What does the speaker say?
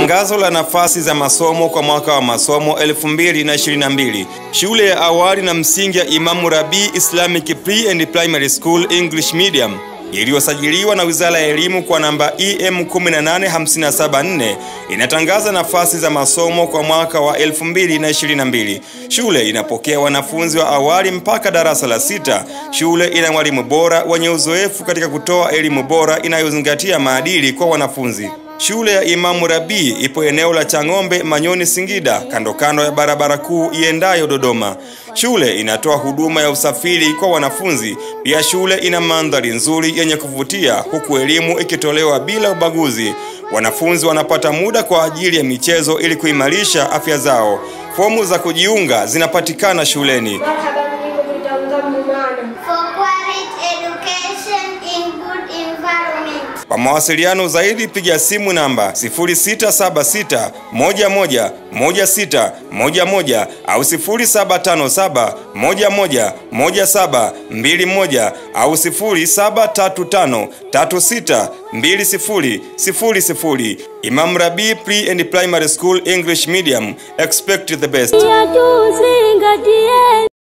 Tangazo la nafasi za masomo kwa mwaka wa masomo 2022. Shule ya awali na msingi ya Imamu Rabii Islamic Pre and Primary School English Medium iliyosajiliwa na Wizara ya Elimu kwa namba EM 18574 inatangaza nafasi za masomo kwa mwaka wa 2022. Shule inapokea wanafunzi wa awali mpaka darasa la sita. Shule ina walimu bora wenye uzoefu katika kutoa elimu bora inayozingatia maadili kwa wanafunzi. Shule ya Imamu Rabii ipo eneo la Chang'ombe, Manyoni, Singida, kando kando ya barabara kuu iendayo Dodoma. Shule inatoa huduma ya usafiri kwa wanafunzi. Pia shule ina mandhari nzuri yenye kuvutia, huku elimu ikitolewa bila ubaguzi. Wanafunzi wanapata muda kwa ajili ya michezo ili kuimarisha afya zao. Fomu za kujiunga zinapatikana shuleni. Marhaban bikum itanzamu maana. for quality education in good environment. Kwa mawasiliano zaidi piga simu namba 0676 11 16 11 au 0757 11 17 21 au 0735 36 20 00. Imam Rabii Pre and Primary School English Medium. Expect the best. tuzingatie